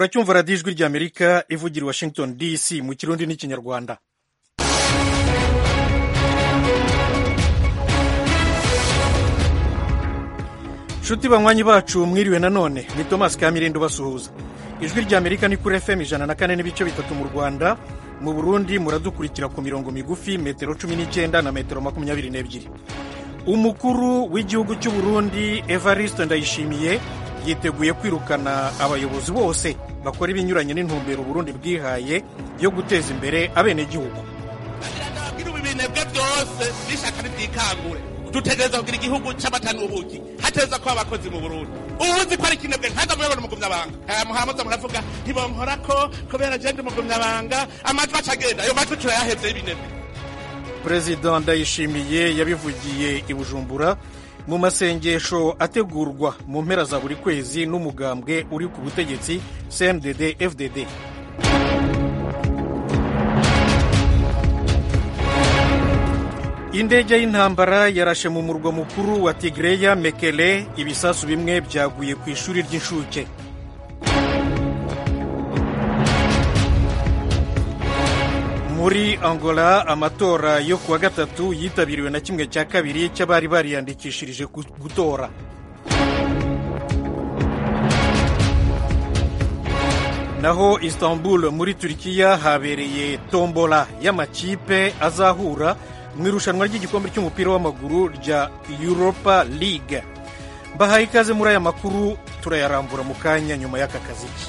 muracyumva radiyo ijwi ry'amerika ivugira i washington dc mu kirundi n'ikinyarwanda nshuti banywanyi bacu mwiriwe nanone ni thomas kamirindo basuhuza ijwi ry'amerika ni kuri fm ijana na kane n'ibice bitatu mu rwanda mu burundi muradukurikira ku mirongo migufi metero cumi n'icyenda na metero makumyabiri n'ebyiri umukuru w'igihugu cy'u burundi evariste ndayishimiye yiteguye kwirukana abayobozi bose bakora ibinyuranye n'intumbero burundi bwihaye yo guteza imbere abenegihugu ibi binebwe byose n'ishyaka ntibyikangure dutegereza kugira igihugu cy'amata n'ubuki hateza ko abakozi mu burundi ubuzi ko ari ikinebwe nkaza muyobora umugumyabanga aya muhamuza muravuga ntibonkora ko kubera agenda umugumyabanga amajwi acagenda ayo majwi turayahevye y'ibinebwe perezida ndayishimiye yabivugiye i bujumbura mu masengesho ategurwa mu mpera za buri kwezi n'umugambwe uri ku butegetsi cndd fdd indege y'intambara yarashe mu murwa mukuru wa tigreya mekele ibisasu bimwe byaguye ku ishuri ry'inshuke muri angola amatora yo kuwa gatatu yitabiriwe na kimwe cya kabiri cy'abari bariyandikishirije gutora naho istanbul muri turikiya habereye tombola y'amakipe azahura mu irushanwa ry'igikombe cy'umupira w'amaguru rya europa league mbahaye ikaze muri aya makuru turayarambura mu kanya nyuma y'aka kaziki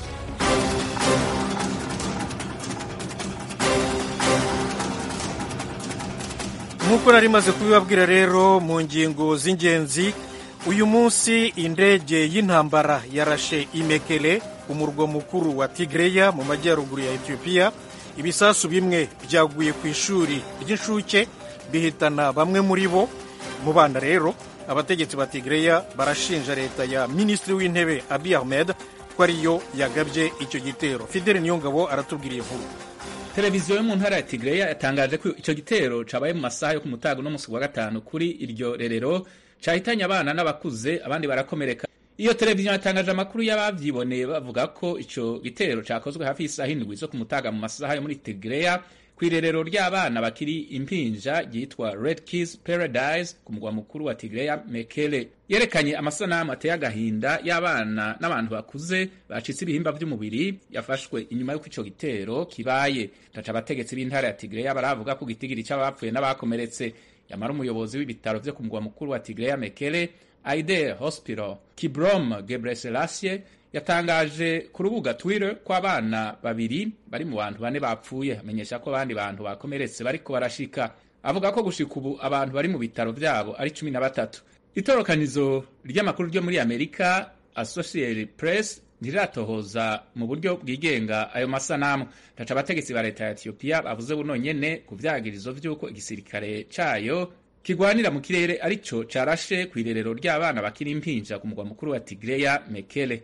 nk'uko nari maze kubibabwira rero mu ngingo z'ingenzi uyu munsi indege y'intambara yarashe imekele umurwa mukuru wa tigreya mu majyaruguru ya etiyopiya ibisasu bimwe byaguye ku ishuri ry'inshuke bihitana bamwe muri bo mu bana rero abategetsi ba tigreya barashinja leta ya minisitiri w'intebe abi ahmed ko ariyo yagabye icyo gitero fideli niyongabo aratubwira inkuru televiziyo yo mu ntara ya tigreya yatangaje ko icyo gitero cabaye mu masaha yo ku mutago no musi wa gatanu kuri iryo rerero cahitanye abana n'abakuze abandi barakomereka iyo televiziyo yatangaje amakuru y'abavyiboneye bavuga ko ico gitero cakozwe hafi y'isaha indwi zo ku mutaga mu masaha yo muri tigreya kw'irerero ry'abana bakiri impinja ryitwa red kids paradise ku mugwa mukuru wa tigreya mekele yerekanye amasanamu ateye agahinda y'abana n'abantu bakuze bacitse ibihimba vy'umubiri yafashwe inyuma y'uko ico gitero kibaye ndaca abategetsi b'intara ya tigreya baravuga ko gitigiri c'abapfuye n'abakomeretse yamara umuyobozi w'ibitaro vyo ku mugwa mukuru wa tigreya mekele aider hospital kibrom gebreselassie yatangaje ku rubuga twitter ko abana babiri bari mu bantu bane bapfuye amenyesha ko abandi bantu bakomeretse bariko barashika avuga ko gushika ubu abantu bari mu bitaro vyabo ari cumi na batatu itorokanizo ry'amakuru ryo muri amerika associated press ntiratohoza mu buryo bwigenga ayo masanamu ndaca abategetsi ba leta ya etiyopiya bavuze buno nyene ku vyagirizo vy'uko igisirikare cayo kigwanira mu kirere arico carashe kw'irerero ry'abana bakiri impinja ku mugwa mukuru wa tigreya mekele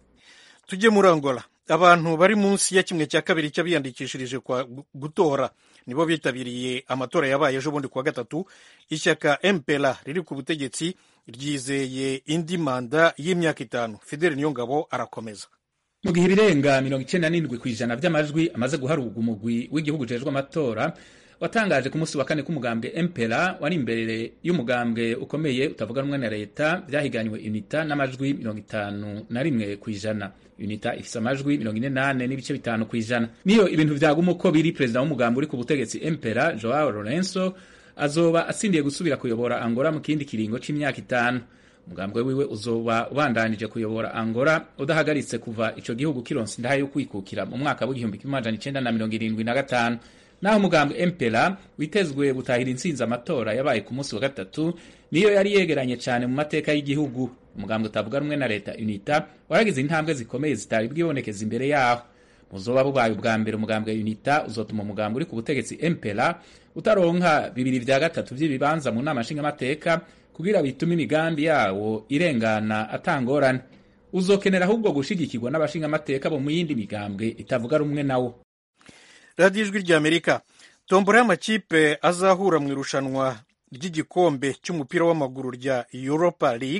tujye muri angola abantu bari munsi ya kimwe cya kabiri cy'abiyandikishirije kwa gutora nibo bitabiriye amatora yabaye ejo bundi kuwa gatatu ishyaka mpera riri ku butegetsi ryizeye indi manda y'imyaka itanu fideli niyongabo arakomeza mu gihe ibirenga mirongo icenda n'indwi ku ijana vy'amajwi amaze guharurwa umugwi w'igihugu ujejwe amatora watangaje ku munsi wa kane k'umugambwe empera wari imbere y'umugambwe ukomeye utavuga rumwe na leta vyahiganywe unita n'amajwi mirongo itanu na rimwe ku ijana unita ifise amajwi mirongo ine nane n'ibice bitanu ku ijana niyo ibintu vyaguma uko biri perezida w'umugambwe uri ku butegetsi empera joao lorenzo azoba atsindiye gusubira kuyobora angola mu kindi kiringo c'imyaka itanu umugambwe wiwe uzoba ubandanije kuyobora angola udahagaritse kuva ico gihugu kironse indaha yo kwikukira mu mwaka w'igihumbi kimwe amajana icenda na mirongo irindwi na gatanu naho umugambwe empera witezwe gutahira intsinzi amatora yabaye ku munsi wa gatatu niyo yari yegeranye cyane mu mateka y'igihugu umugambwe utavuga rumwe na leta unita waragize intambwe zikomeye zitari bwibonekeza imbere yaho muzoba bubaye ubwa mbere umugambwe unita uzotuma umugambwe uri ku butegetsi empera utaronka bibiri vya gatatu vy'ibibanza mu nama nshingamateka kugira bitume imigambi yawo irengana atangorane uzokenera ahubwo gushigikirwa n'abashingamateka bo mu yindi migambwe itavuga rumwe nawo radiyo ijwi ry'amerika tombora y'amakipe azahura mu irushanwa ry'igikombe cy'umupira w'amaguru rya europa league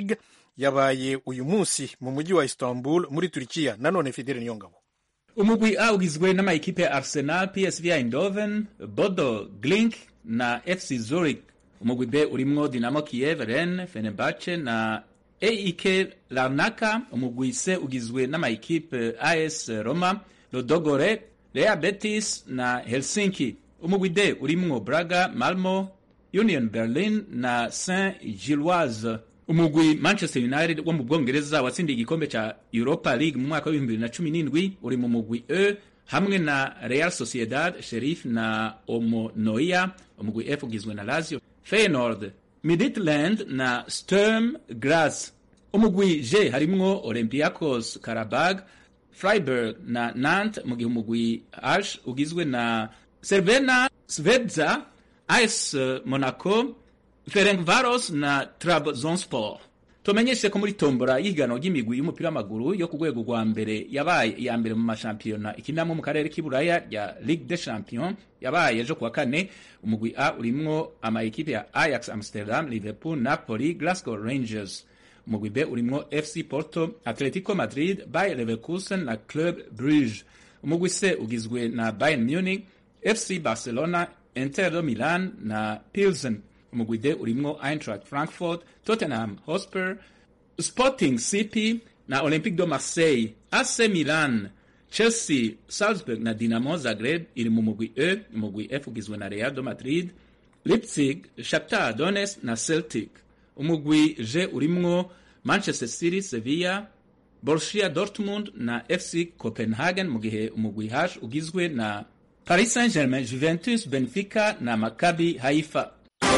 yabaye uyu munsi mu mujyi wa istanbul muri turikiya nanone fidele niyongabo umugwi A ugizwe n'amayikipe ya Arsenal, PSV Eindhoven, Bodo Glink na FC Zurich. Umugwi B urimwo Dinamo Kiev, Rennes, Fenerbahce na AEK Larnaka. Umugwi C ugizwe n'amayikipe AS Roma, Lodogore, Real Betis na Helsinki. Umugwi D urimwo Braga, Malmo, Union Berlin na Saint Gilloise. umugwi manchester united wo mu bwongereza watsindiye igikombe ca europa league mu mwaka w'ibihumbi bibiri na cumi n'indwi uri mu mugwi e hamwe na real sociedad sherif na omonoia umugwi f ugizwe na lazio feyenoord midtland na sturm graz umugwi g harimwo olympiacos karabag freiburg na nant mu gihe umugwi h ugizwe na servena svedza as monaco Ferencvaros na Trabzonspor. Tumenyeshe ko muri tombora y'ihiganwa ry'imigwi y'umupira w'amaguru yo ku rwego rwa mbere yabaye iya mbere mu mashampiyona ikinamo mu karere k'iburaya ya Ligue des Champions yabaye ejo kuwa kane umugwi A urimwo amayikipe ya Ajax Amsterdam, Liverpool, Napoli, Glasgow Rangers. Umugwi B urimwo FC Porto, Atletico Madrid, Bayer Leverkusen na Club Brugge. Umugwi C ugizwe na Bayern Munich, FC Barcelona, Inter de Milan na Pilsen umugwi D urimwo Eintracht Frankfurt, Tottenham Hotspur, Sporting CP na Olympique de Marseille, AC Milan, Chelsea, Salzburg na Dinamo Zagreb iri mu mugwi E, umugwi F ugizwe na Real de Madrid, Leipzig, Shakhtar Donetsk na Celtic. Umugwi G urimwo Manchester City, Sevilla, Borussia Dortmund na FC Copenhagen mu gihe umugwi H ugizwe na Paris Saint-Germain, Juventus, Benfica na Maccabi Haifa.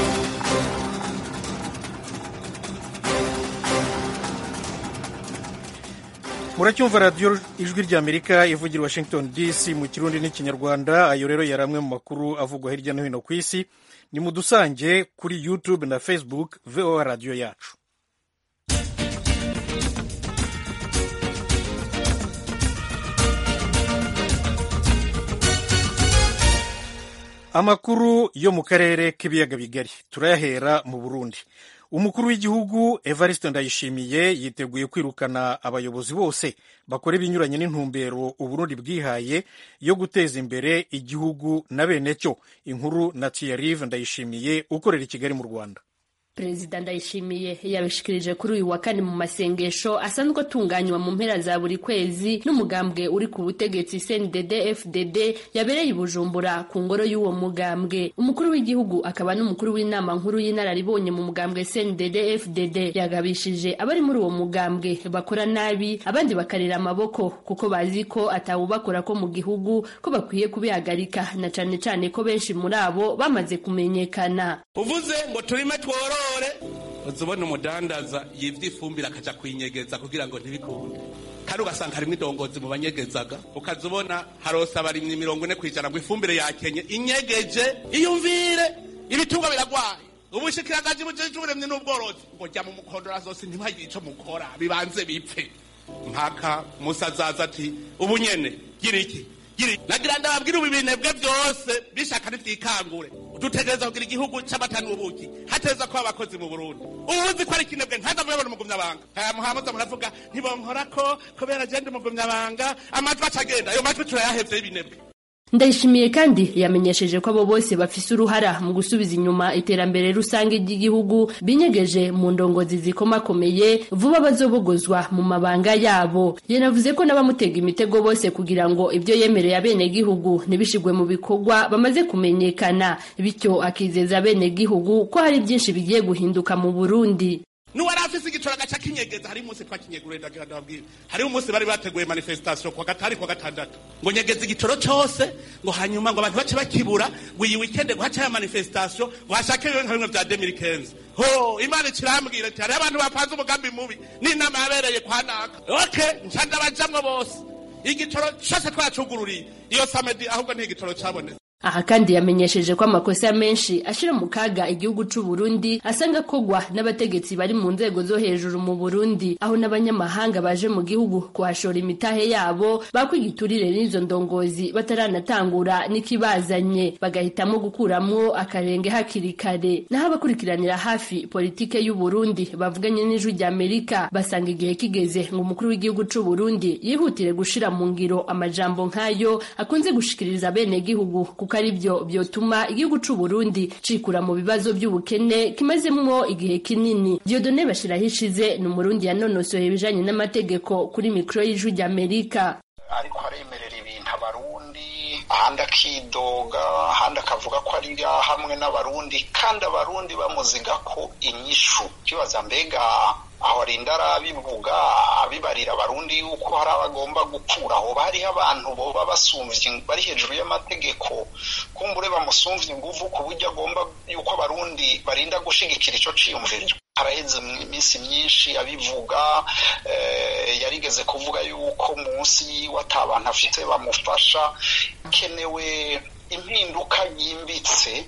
muracyumva radiyo ijwi ry'amerika ivugira washington dc mu kirundi n'ikinyarwanda ayo rero yari amwe mu makuru avugwa hirya no hino ku isi ni mu dusange kuri youtube na facebook voa radiyo yacu amakuru yo mu karere k'ibiyaga bigari turayahera mu burundi umukuru w'igihugu evariste ndayishimiye yiteguye kwirukana abayobozi bose bakora ibinyuranye n'intumbero uburundi bwihaye yo guteza imbere igihugu na bene cyo inkuru na tiyarive ndayishimiye ukorera i kigali mu rwanda perezida ndayishimiye yabishikirije kuri uyu wa kane mu masengesho asanzwe atunganywa mu mpera za buri kwezi n'umugambwe uri ku butegetsi cndd fdd yabereye i bujumbura ku ngoro y'uwo mugambwe umukuru w'igihugu akaba n'umukuru w'inama nkuru y'inararibonye mu mugambwe cndd fdd yagabishije abari muri uwo mugambwe bakora nabi abandi bakarera amaboko kuko bazi ko atawubakora ko mu gihugu ko bakwiye kubihagarika na cane cane ko benshi muri abo bamaze kumenyekana uvuze ngo turime tworore uzubona umudandaza yivye ifumbire akaja kuyinyegeza kugira ngo ntibikunde kandi ugasanga harimwo idongozi mu banyegezaga ukaza ubona harose abarimyi mirongo ine kwijana ngo ifumbire yakenye inyegeje iyumvire ibitungwa biragwaye ubushikiranganje bujeje uburemyi n'ubworozi ngo jya mu mukondora zose ntibagire ico mukora bibanze bipfe mpaka musa azaza ati ubu nyene gira iki nagira ndababwira ubu ibinebwe byose bishaka ntibyikangure dutegereza kugira igihugu c'amata n'ubuki hateza kuba abakozi mu burundi ubuzi ko ari ikinebwe ntaza muyabona umugumyabanga aya muhamuza muravuga ntibonkorako kubera jende umugumyabanga amajwi acagenda ayo majwi turayahevye y'ibinebwe ndayishimiye kandi yamenyesheje ko abo bose bafise uruhara mu gusubiza inyuma iterambere rusange ry'igihugu binyegeje mu ndongozi zikomakomeye vuba bazobogozwa mu mabanga yabo yanavuze ko n'abamutega imitego bose kugira ngo ibyo yemereye abenegihugu ntibishigwe mu bikorwa bamaze kumenyekana bityo akizeza abenegihugu ko hari byinshi bigiye guhinduka mu burundi nuwari afise igicoro agaca kinyegeza hari umunsi twakinyegurire ndagira ndababwira hariho umunsi bari bateguye manifestation kwa gatari kwa gatandatu ngo nyegeza igicoro cose ngo hanyuma ngo abantu bace bakibura ngo iyi weekend ngo hace ya manifestation ngo hashake ibintu bimwe vya 2015 ho imana ikirambwira ati hariho abantu bapanze umugambi mubi n'inama yabereye kwa naka okay nca ndabajamwo bose igitoro cose twacugururiye iyo samedi ahubwo ntigitoro cabonetse aha kandi yamenyesheje ko amakosa menshi ashira mu kaga igihugu c'u Burundi asanga kogwa n'abategetsi bari mu nzego zo hejuru mu Burundi aho n'abanyamahanga baje mu gihugu kuhashora imitahe yabo bakwigiturire n'izo ndongozi bataranatangura n'ikibazanye bagahitamo gukuramwo akarenge hakiri kare naho abakurikiranira hafi politike y'u Burundi bavuganye n'ijwi rya Amerika basanga igihe kigeze ngo umukuru w'igihugu c'u Burundi yihutire gushira mu ngiro amajambo nk'ayo akunze gushikiriza bene gihugu kuko ari byo byotuma igihugu c'u Burundi cikura mu bibazo by'ubukene kimazemwo igihe kinini Dieudonne Bashirahishize ni umurundi yanonosoye ibijanye n'amategeko kuri mikro y'ijwi rya Amerika ariko aremerera ibintu abarundi ahandi akidoga ahandi akavuga ko ari hamwe n'abarundi kandi abarundi bamuziga ko inyishu kibaza mbega aho arinda arabivuga abibarira abarundi yuko hari abagomba gukura aho hariho abantu boba basumvye bari hejuru y'amategeko kumbure bamusumvye inguvu ku buryo agomba yuko abarundi barinda gushigikira ico ciyumviro haraheze iminsi myinshi abivuga yarigeze kuvuga yuko munsi yiwe ata abantu afite bamufasha hakenewe impinduka yimbitse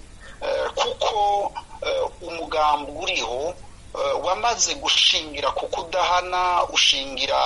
kuko umugambi uriho wamaze gushingira ku kudahana ushingira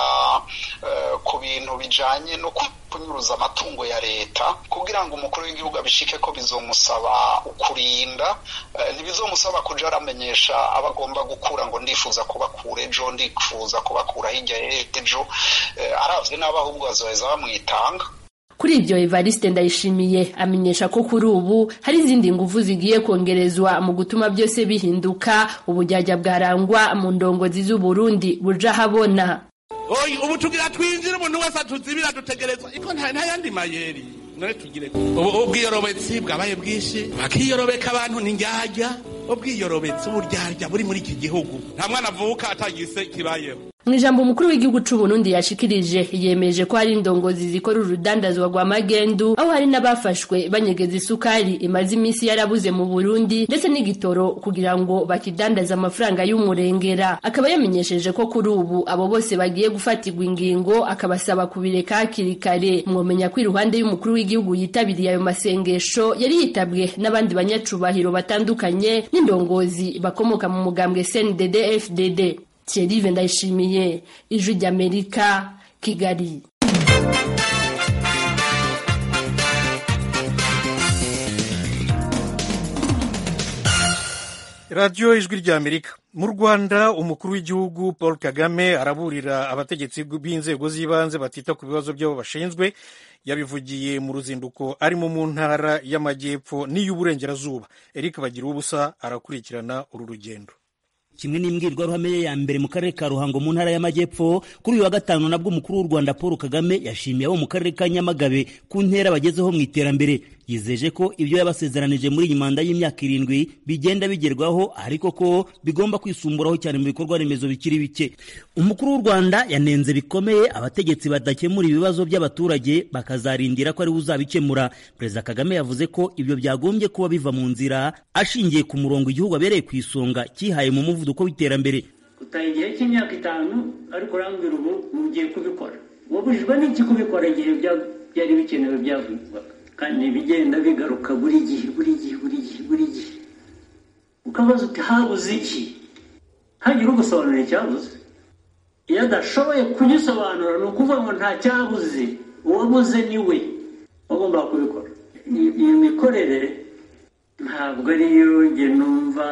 ku bintu bijanye no kunyuruza amatungo ya leta kugira ngo umukuru w'igihugu abishike ko bizomusaba ukurinda ntibizomusaba kuja aramenyesha abagomba gukura ngo ndifuza kubakura ejo ndifuza kubakura hirya ejo aravye n'abo ahubwo bazoheza bamwitanga kuri ibyo Evariste Ndayishimiye amenyesha ko kuri ubu hari izindi nguvu zigiye kongerezwa mu gutuma byose bihinduka ubujyajya bwarangwa mu ndongozi z'u Burundi buja habona oyi ubu tugira twinjire umuntu wese atuzibira dutegerezwa iko nta yandi mayeri none tugire ubu ubwiyorobetsi bwabaye bwinshi bakiyorobeka abantu nindyarya ubwiyorobetsi uburyarya buri muri iki gihugu nta mwana avuka atagise kibayeho mu ijambo umukuru w'igihugu c'u Burundi yashikirije yemeje ko hari indongozi zikora urudandazwa rwa magendu aho hari n'abafashwe banyegeza isukari imaze iminsi yarabuze mu Burundi ndetse n'igitoro kugira ngo bakidandaza amafaranga y'umurengera akaba yamenyesheje ko kuri ubu abo bose bagiye gufatirwa ingingo akabasaba kubireka hakiri kare mwomenya ko iruhande y'umukuru w'igihugu yitabiriye ayo masengesho yari yitabwe n'abandi banyacubahiro batandukanye n'indongozi bakomoka mu mugambwe CNDD FDD Thierry Ndayishimiye ijwi ry'Amerika Kigali radiyo ijwi ry'amerika mu rwanda umukuru w'igihugu paul kagame araburira abategetsi b'inzego z'ibanze batita ku bibazo byabo bashinzwe yabivugiye mu ruzinduko arimo mu ntara y'amajyepfo n'iy'uburengerazuba eric bagira ubusa arakurikirana uru rugendo kimwe n'imbwirwaruhame ye ya mbere mu karere ka ruhango mu ntara y'amajyepfo kuri uyu wa gatanu nabwo umukuru w'u rwanda paul kagame yashimiye abo mu karere ka nyamagabe ku ntera bagezeho mu iterambere yizeje ko ibyo yabasezeranije muri iyi manda y'imyaka irindwi bigenda bigerwaho ariko ko bigomba kwisumburaho cyane mu bikorwa remezo bikiri bike umukuru w'u rwanda yanenze bikomeye abategetsi badakemura ibibazo by'abaturage bakazarindira ko ariwe uzabikemura perezida kagame yavuze ko ibyo byagombye kuba biva mu nzira ashingiye ku murongo igihugu abereye ku isonga cyihaye mu muvuduko w'iterambere utaha igihe cy'imyaka itanu ariko urambwira ubu mugiye kubikora wabujijwe n'iki kubikora igihe byari bikenewe byavugwaga kandi bigenda bigaruka buri gihe buri gihe buri gihe buri gihe ukabaza uti habuze iki hagire ugusobanura icyabuze iyo adashoboye kugisobanura ni ukuvuga ngo nta cyabuze uwabuze ni we wagombaga kubikora iyi mikorere ntabwo ariyo njye numva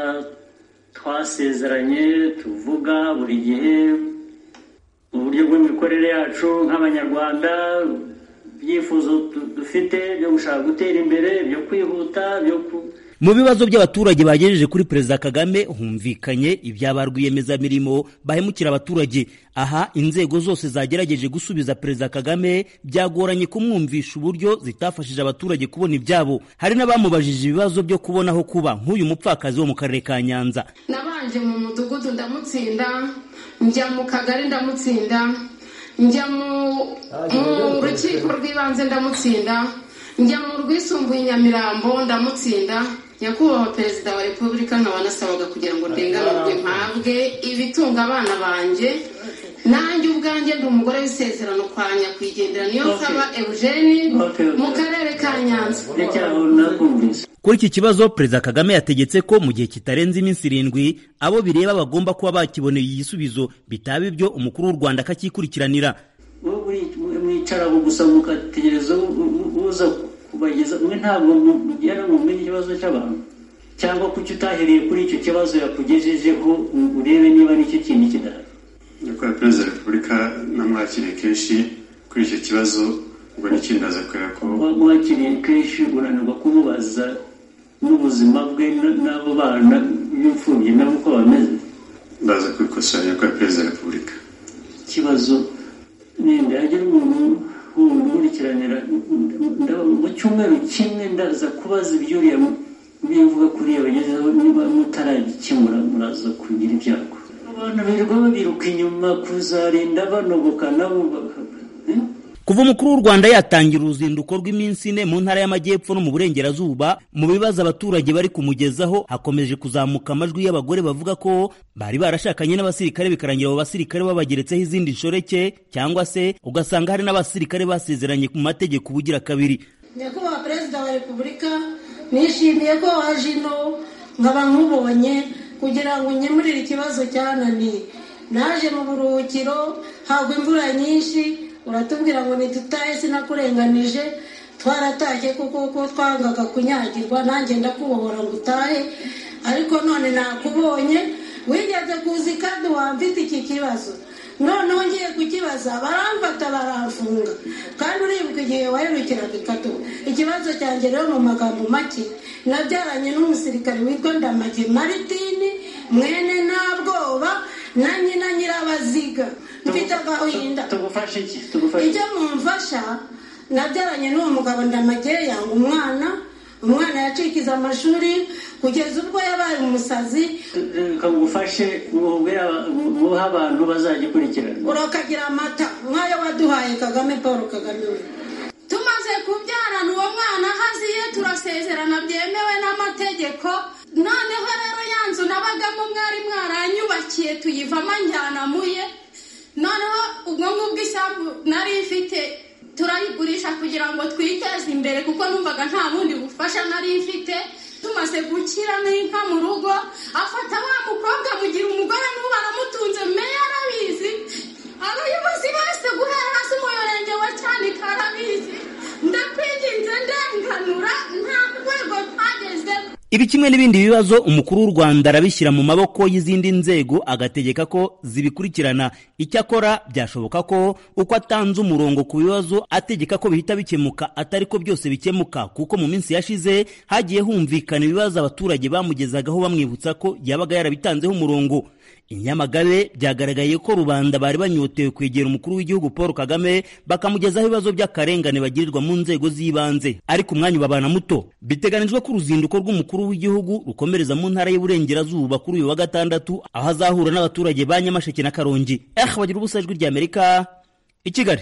twasezeranye tuvuga buri gihe mu buryo bw'imikorere yacu nk'abanyarwanda ibyifuzo dufite byo gushaka gutera imbere byo kwihuta byo mu bibazo by'abaturage bagejeje kuri perezida kagame humvikanye ibya rwiyemezamirimo bahemukira abaturage aha inzego zose zagerageje gusubiza perezida kagame byagoranye kumwumvisha uburyo zitafashije abaturage kubona ibyabo hari n'abamubajije ibibazo byo kubona aho kuba nk'uyu mupfakazi wo mu karere ka nyanza nabanje mu mudugudu ndamutsinda njya mu kagari ndamutsinda njya mu rukiko rw'ibanze ndamutsinda njya mu rwisumbuye nyamirambo ndamutsinda nyakubahwa perezida wa repubulika nkaba nasabaga kugira ngo ndenganurwe mpabwe ibitunga abana banjye nanjye ubwanjye ndi umugore w'isezerano kwa nyakwigendera niyo nsaba eugene mu karere ka nyanza kuri iki kibazo perezida kagame yategetse ko mu gihe kitarenze iminsi irindwi abo bireba bagomba kuba bakiboneye igisubizo bitaba ibyo umukuru w'u rwanda akakikurikiranira mwicaraho gusa mugategereza uza kubageza mwe ntabwo mugera mumenye ikibazo cy'abantu cyangwa kuki utahereye kuri icyo kibazo yakugejejeho urebe niba nicyo kintu kidahari nyakubahwa perezida wa repubulika namwakiriye kenshi kuri icyo kibazo ubwo n'ikindi aza kureba ko mwakiriye kenshi unanirwa kumubaza n'ubuzima bwe n'abo bana b'imfubyi nabo uko bameze ndaza kubikosora nyakubahwa perezida wa repubulika ikibazo ninde hagira umuntu umukurikiranira mu cyumweru kimwe ndaza kubaza ibyuriya bivuga kuriya bagezeho niba mutaragikemura muraza kugira ibyago abantu birirwa babiruka inyuma kuzarinda banogoka nabo kuva umukuru w'u rwanda yatangira uruzinduko rw'iminsi ine mu ntara y'amajyepfo no mu burengerazuba mu bibazo abaturage bari kumugezaho hakomeje kuzamuka amajwi y'abagore bavuga ko bari barashakanye n'abasirikare bikarangira abo basirikare babageretseho izindi nshoreke cyangwa se ugasanga hari n'abasirikare basezeranye ku mategeko ubugira kabiri nyakubahwa perezida wa repubulika nishimiye ko waje ino nkaba nkubonye kugira ngo nkemurire ikibazo cyananiye naje mu buruhukiro hagwa imvura nyinshi uratubwira ngo ntitutahe sinakurenganije twaratashye kuko ko twangaga kunyagirwa nanjye ndakubohora ngo utahe ariko none nakubonye wigeze kuza ikaduha mfite iki kibazo noneho ngiye kukibaza baramfata baramfunga kandi uribuka igihe waherukiraga ikatu ikibazo cyanjye rero mu magambo make nabyaranye n'umusirikare witwa ndamage maritini mwene ntabwoba na nyina nyirabaziga mfite agahinda tugufashe iki tugufashe icyo mumfasha nabyaranye n'uwo mugabo ndamage yanga umwana umwana yacikiza amashuri kugeza ubwo yabaye umusazi kagufashe muha abantu bazagikurikirana urakagira amata nk'ayo waduhaye kagame paul kagame we tumaze kubyarana uwo mwana haziye turasezerana byemewe n'amategeko noneho rero ya nzu nabagamo mwari mwaranyubakiye tuyivamo njyana muye noneho ubwo ngubwo isambu nari mfite turayigurisha kugira ngo twiteze imbere kuko numvaga nta bundi bufasha nari mfite tumaze gukira n'inka mu rugo afata wa mukobwa mugira umugore n'ubu aramutunze meya arabizi abayobozi bose guhera hasi umurenge wa cyanika arabizi ndakwinginze ndenganura nta rwego twagezemo ibi kimwe n'ibindi bibazo umukuru w'u rwanda arabishyira mu maboko y'izindi nzego agategeka ko zibikurikirana icyakora byashoboka ko uko atanze umurongo ku bibazo ategeka ko bihita bikemuka atari ko byose bikemuka kuko mu minsi yashize hagiye humvikana ibibazo abaturage bamugezagaho bamwibutsa ko yabaga yarabitanzeho umurongo inyamagabe byagaragaye ko rubanda bari banyotewe kwegera umukuru w'igihugu paul kagame bakamugezaho ibibazo by'akarengane bagirirwa mu nzego z'ibanze ariko umwanya ubabana muto biteganijwe ko uruzinduko rw'umukuru w'igihugu rukomereza mu ntara y'uburengerazuba kuri uyu wa gatandatu aho azahura n'abaturage ba nyamasheke na karongi eh bagira ubusa ijwi ry'amerika i kigali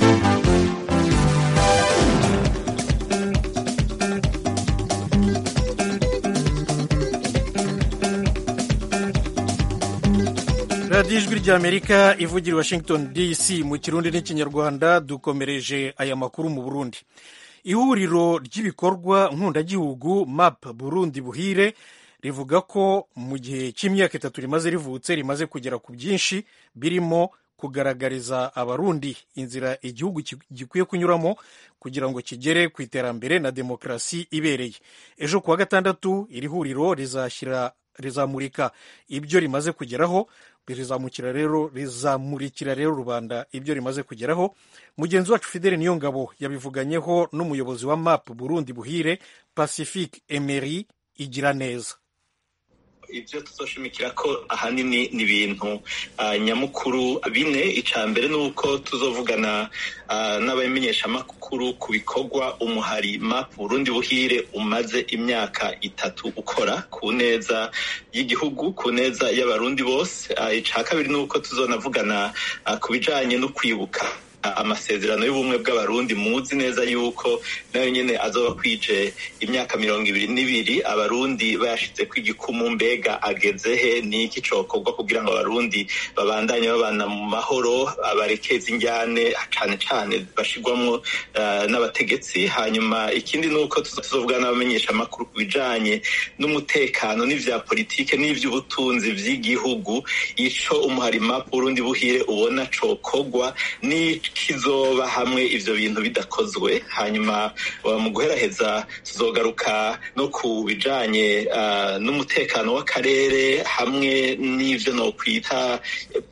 radiyo ijwi ry'amerika ivugira i washington dc mu kirundi n'ikinyarwanda dukomereje aya makuru mu burundi ihuriro ry'ibikorwa nkundagihugu map burundi buhire rivuga ko mu gihe cy'imyaka itatu rimaze rivutse rimaze kugera ku byinshi birimo kugaragariza abarundi inzira igihugu gikwiye kunyuramo kugira ngo kigere ku iterambere na demokarasi ibereye ejo kuwa gatandatu iri huriro rizashyira rizamurika ibyo rimaze kugeraho rizamukira rero rizamurikira rero rubanda ibyo rimaze kugeraho mugenzi wacu fidele niyo ngabo yabivuganyeho n'umuyobozi wa map burundi buhire pacifique emery igira neza ibyo tuzoshimikira ko ahanini ni ibintu nyamukuru bine icya mbere ni uko tuzovugana n'abamenyeshamakuru ku bikorwa umuhari map burundi buhire umaze imyaka itatu ukora ku neza y'igihugu ku neza y'abarundi bose icya kabiri ni uko tuzonavugana ku bijyanye no kwibuka amasezerano y'ubumwe bw'abarundi muzi neza yuko nayo nyene azoba kwije imyaka mirongo ibiri n'ibiri abarundi bayashize ko igikumu mbega ageze he n'iki cokorwa kugira ngo abarundi babandanye babana mu mahoro abarekeza injyane cane cane bashirwamwo uh, n'abategetsi hanyuma ikindi ni uko tuzovuga n'abamenyesha amakuru ku bijanye n'umutekano n'ivya politike n'ivy'ubutunzi vy'igihugu ico umuharima Burundi buhire ubona cokorwa n'ikizoba hamwe ivyo bintu bidakozwe hanyuma mu guheraheza tuzogaruka no ku bijanye uh, n'umutekano w'akarere hamwe n'ivyo nokwita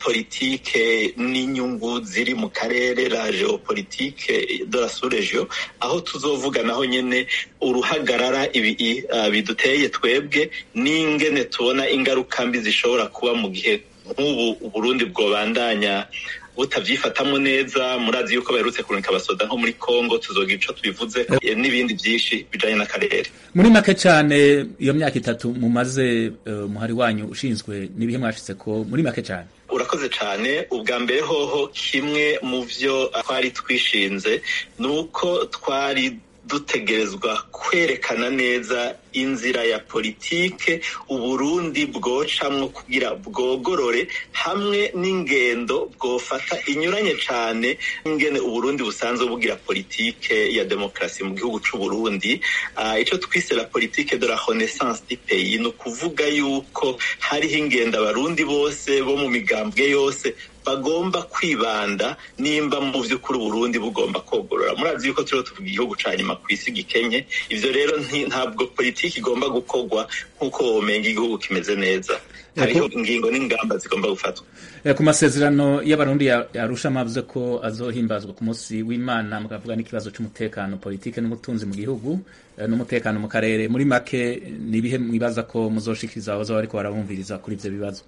politike n'inyungu ziri mu karere la geopolitique de la sous-region aho tuzovuga naho nyene uruhagarara ibi uh, biduteye twebwe n'ingene tubona ingaruka mbi zishobora kuba mu gihe nk'ubu uburundi bwobandanya butavyifatamo neza murazi yuko baherutse kurungika abasoda nko muri congo tuzogira ico tubivuze n'ibindi vyinshi bijanye n'akarere muri make cane iyo myaka itatu mumaze uh, muhari wanyu ushinzwe n'ibihe mwashitse ko muri make cane urakoze cyane ubwa mbere hoho kimwe mu vyo twari twishinze ni uko twari dutegerezwa kwerekana neza inzira ya politike uburundi bwocamwo kugira bwogorore hamwe n'ingendo bwofata inyuranye cane ingene uburundi busanzwe bugira politike ya demokarasi mu gihugu c'uburundi uh, ico twise la politique de la renaissance du pays ni ukuvuga yuko hariho ingendo abarundi bose bo mu migambwe yose bagomba kwibanda nimba mu vy'ukuri uburundi bugomba kogorora murazi yuko turiho tuvuga igihugu ca nyuma kw'isi gikenye ivyo rero ntabwo politiki igomba gukorwa nk'uko womenga igihugu kimeze neza hariho ingingo n'ingamba zigomba gufatwa ku masezerano y'abarundi yarusha mwavuze ko azohimbazwa ku munsi w'imana mukavuga n'ikibazo c'umutekano politike n'ubutunzi mu gihugu n'umutekano mu karere muri make ni ibihe mwibaza ko muzoshikiriza abazoba bariko barabumviriza kuri ivyo bibazo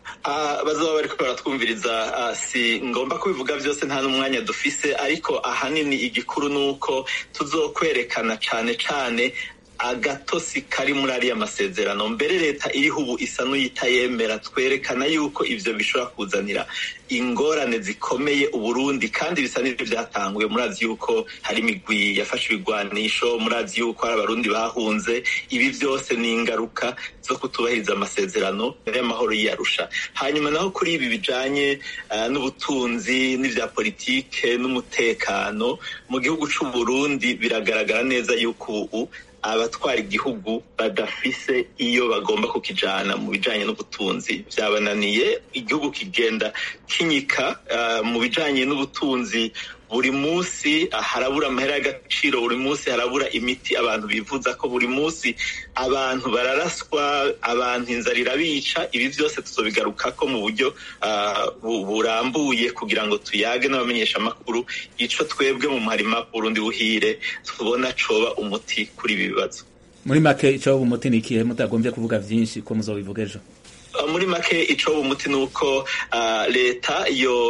bazaba bariko baratwumviriza si ngomba kubivuga vyose nta n'umwanya dufise ariko ahanini igikuru ni uko tuzokwerekana cane cane agatosi kari muri ariya masezerano mbere leta iriho ubu isa n'uyitayemera twerekana yuko ivyo bishobora kuzanira ingorane zikomeye uburundi kandi bisa n'ivyo vyatanguye murazi yuko hari imigwi yafashe ibigwanisho murazi yuko hari abarundi bahunze ibi vyose ni ingaruka zo kutubahiriza amasezerano y'amahoro y'iyarusha hanyuma naho kuri ibi bijanye uh, n'ubutunzi n'ivya politike n'umutekano mu gihugu c'uburundi biragaragara neza yuko ubu abatwara igihugu badafise iyo bagomba kukijana mu bijanye n'ubutunzi vyabananiye igihugu kigenda kinyika uh, mu bijanye n'ubutunzi buri munsi harabura amahera y'agaciro buri munsi harabura imiti abantu bivuza ko buri munsi abantu bararaswa abantu inzara irabica ibi byose tuzobigarukako mu buryo uh, burambuye kugira ngo tuyage n'abamenyesha amakuru ico twebwe mu muharima Burundi buhire tubona coba umuti kuri ibi bibazo muri make ico umuti ni ikihe mutagombye kuvuga vyinshi ko muzobivuga ejo muri make ico umuti ni uko uh, leta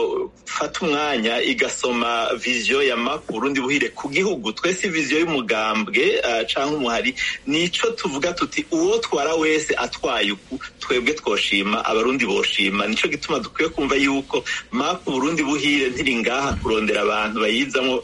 yofata umwanya igasoma viziyo ya map Burundi buhire ku gihugu twese viziyo y'umugambwe uh, canke umuhari nico tuvuga tuti uwo twara wese atwaye uku twebwe twoshima abarundi boshima nico gituma dukwiye kumva yuko map Burundi buhire ntiri ngaha kurondera abantu bayizamwo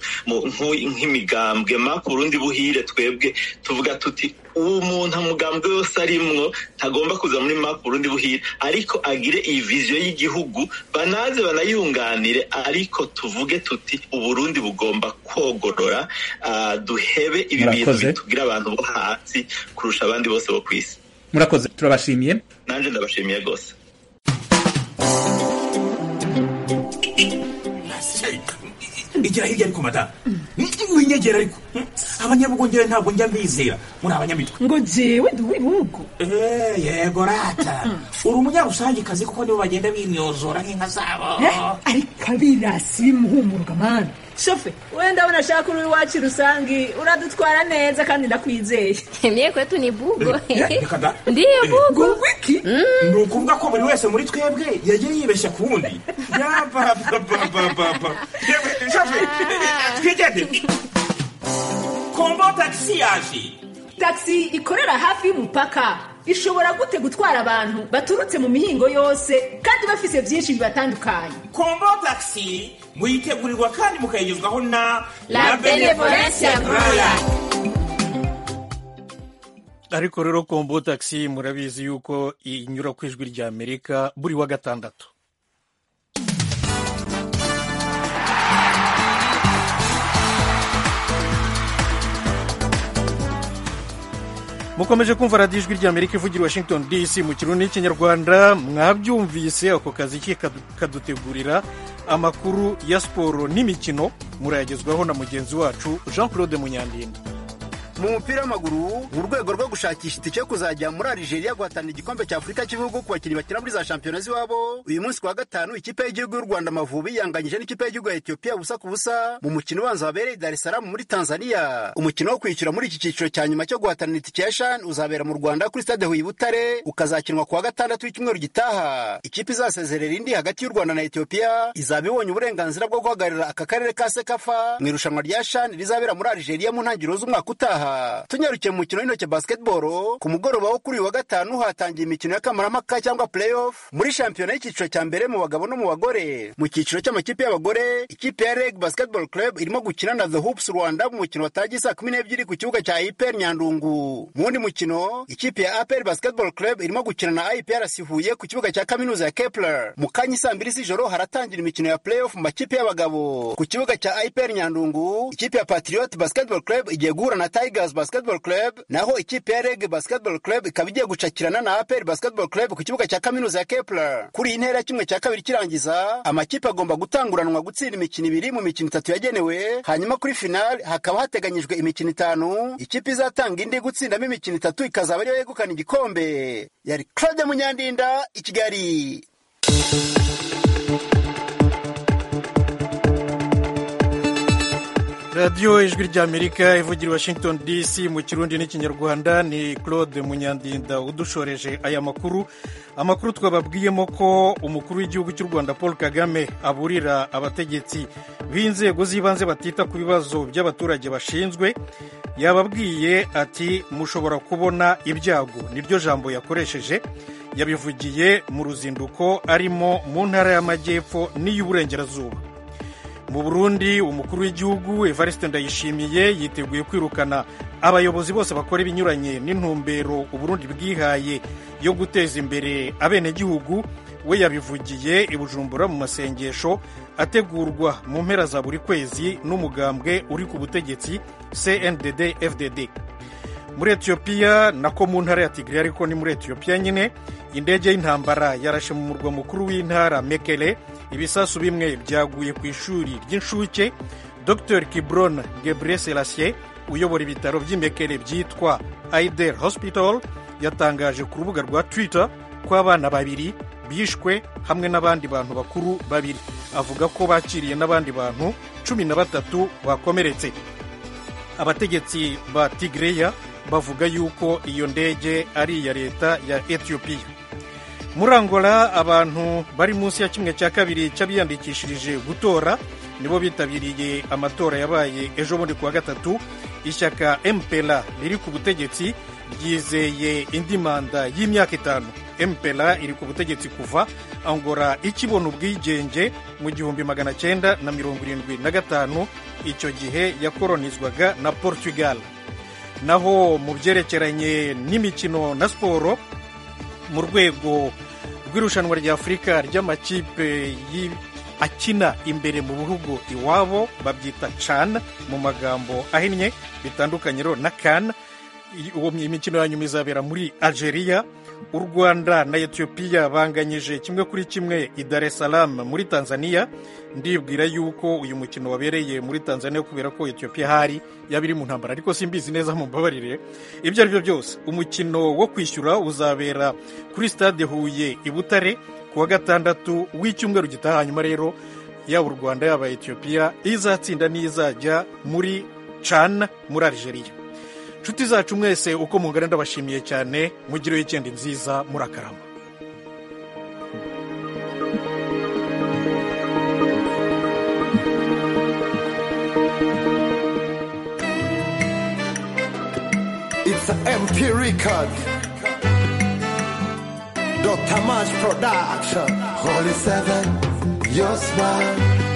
nk'imigambwe map Burundi buhire twebwe tuvuga tuti uwo muntu amugambwe yose arimwo ntagomba kuza muri map Burundi buhire ariko agire iyi viziyo y'igihugu banaze banayunganire ariko tuvuge tuti uburundi bugomba kogorora uh, duhebe ibi bintu bitugira abantu bo hasi kurusha abandi bose bo kwisi murakoze turabashimiye nanje ndabashimiye rwose igira hirya ariko madamu winyegera ariko abanyabugongera ntabwo njya mbizera muri abanyamitwe ngo jewe ndi uw'ibihugu yego rata uri umunyarusangikazi kuko nibo bagenda bimyozora nk'inka zabo ariko abirasi bimuhumuruka mani shofe we ndabona ashaka uri iwacu rusangi uradutwara neza kandi ndakwizeye mye kwetu ni bugo ndiyo bugo wiki ni ukuvuga ko buri wese muri twebwe yagiye yibeshya ku wundi yabababababa shofe twigende kombo tagisi yaje tagisi ikorera hafi y'umupaka ishobora gute gutwara abantu baturutse mu mihingo yose kandi bafise byinshi bibatandukanye kombo taxi muyitegurirwa kandi mukayigezwaho na La Benevolencia Royal. ariko rero kombo taxi murabizi yuko inyura ku ijwi rya amerika buri wa gatandatu mukomeje kumva radiyo ijwi rya amerika ivugira i washington dc mu kirundi n'ikinyarwanda mwabyumvise ako kazi ke kadu- kadutegurira amakuru ya siporo n'imikino murayagezwaho na mugenzi wacu jean claude munyandinda mu mupira w'amaguru mu rwego rwo gushakisha itike yo kuzajya muri Algeria guhatanira igikombe cya Afurika cy'ibihugu ku bakinnyi bakina muri za shampiyona z'iwabo uyu munsi ku wa gatanu ikipe y'igihugu y'u Rwanda Amavubi yanganyije n'ikipe y'igihugu ya Ethiopia busa ku busa mu mukino ubanza wabereye i Dar es Salaam muri Tanzania umukino wo kwishyura muri iki cyiciro cya nyuma cyo guhatanira itike ya CHAN uzabera mu Rwanda kuri stade Huye i Butare ukazakinwa ku wa gatandatu w'icyumweru gitaha ikipe izasezerera indi hagati y'u Rwanda na Ethiopia izaba ibonye uburenganzira bwo guhagararira aka karere ka Sekafa mu irushanwa rya CHAN rizabera muri Algeria mu ntangiriro z'umwaka utaha tunyarukiye mu mukino w'intoki basketball ku mugoroba wo kuri uyu wa gatanu hatangiye imikino y'akamaramaka cyangwa playoff muri shampiyona y'icyiciro cya mbere mu bagabo no mu bagore mu cyiciro cy'amakipe y'abagore ikipe ya reg basketball club irimo gukina na the hoops rwanda mu mukino watangiye saa kumi n'ebyiri ku kibuga cya ipr nyandungu mu wundi mukino ikipe ya apr basketball club irimo gukina na iprc huye ku kibuga cya kaminuza ya kepler mu kanya saa mbiri z'ijoro haratangira imikino ya playoff mu makipe y'abagabo ku kibuga cya ipr nyandungu ikipe ya patriot basketball club igiye guhura na tigers basketball club naho ikipe ya reg basketball club ikaba igiye gucakirana na apr basketball club ku kibuga cya kaminuza ya kepler kuri iyi ntera ya kimwe cya kabiri kirangiza amakipe agomba gutanguranwa gutsinda imikino ibiri mu mikino itatu yagenewe hanyuma kuri final hakaba hateganyijwe imikino itanu ikipe izatanga indi gutsindamo imikino itatu ikazaba ariyo yegukana igikombe yari claude munyandinda i kigali radiyo ijwi ry'amerika ivugira i washington dc mu kirundi n'ikinyarwanda ni claude munyandinda udushoreje aya makuru amakuru twababwiyemo ko umukuru w'igihugu cy'u rwanda paul kagame aburira abategetsi b'inzego z'ibanze batita ku bibazo by'abaturage bashinzwe yababwiye ati mushobora kubona ibyago niryo jambo yakoresheje yabivugiye mu ruzinduko arimo mu ntara y'amajyepfo n'iy'uburengerazuba mu burundi umukuru w'igihugu evariste ndayishimiye yiteguye kwirukana abayobozi bose bakora ibinyuranye n'intumbero uburundi bwihaye yo guteza imbere abenegihugu we yabivugiye i bujumbura mu masengesho ategurwa mu mpera za buri kwezi n'umugambwe uri ku butegetsi cndd fdd muri etiyopiya nako mu ntara ya tigiri ariko ni muri etiyopiya nyine indege y'intambara yarashe mu murwa mukuru w'intara mekele ibisasu bimwe byaguye ku ishuri ry'inshuke dr kibron gebre selassie uyobora ibitaro by'imekele byitwa aider hospital yatangaje ku rubuga rwa twitter ko abana babiri bishwe hamwe n'abandi bantu bakuru babiri avuga ko bakiriye n'abandi bantu cumi na batatu bakomeretse abategetsi ba tigreya bavuga yuko iyo ndege ari iya leta ya etiyopiya muri angola abantu bari munsi ya kimwe cya kabiri cy'abiyandikishirije gutora nibo bitabiriye amatora yabaye ejo bundi ku wa gatatu ishyaka mpera riri ku butegetsi ryizeye indi manda y'imyaka itanu mpera iri ku butegetsi kuva angola ikibona ubwigenge mu gihumbi magana cyenda na mirongo irindwi na gatanu icyo gihe yakoronizwaga na portugal naho mu byerekeranye n'imikino na siporo mu rwego rw'irushanwa rya afurika ry'amakipe akina imbere mu bihugu iwabo babyita can mu magambo ahinnye bitandukanye rero na kan imikino ya nyuma izabera muri algeria u rwanda na etiyopiya banganyije kimwe kuri kimwe i dar es salaam muri tanzania ndibwira yuko uyu mukino wabereye muri tanzania kubera ko etiyopiya hari yaba iri mu ntambara ariko simbizi neza mu mbabarire ibyo ari byo byose umukino wo kwishyura uzabera kuri stade huye i butare ku wa gatandatu w'icyumweru gitaha hanyuma rero yaba u rwanda yaba etiyopiya izatsinda n'izajya muri can muri algeria inshuti zacu mwese uko mungana ndabashimiye cyane mugire wikendi nziza murakarama It's an MP record. Dr. Mash Production. Holy Seven, your smile.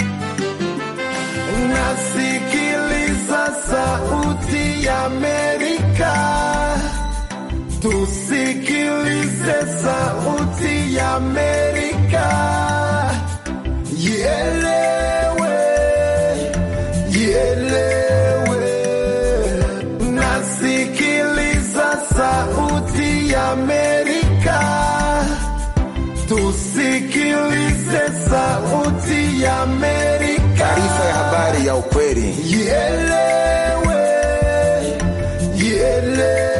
Nasikiliza sauti ya Amerika. Tusikilize sauti ya Amerika. Ielewe, ielewe. Nasikiliza sauti ya Amerika. Tusikilize sauti ya Amerika. Taarifa ya habari ya ukweli. Ielewe, ielewe.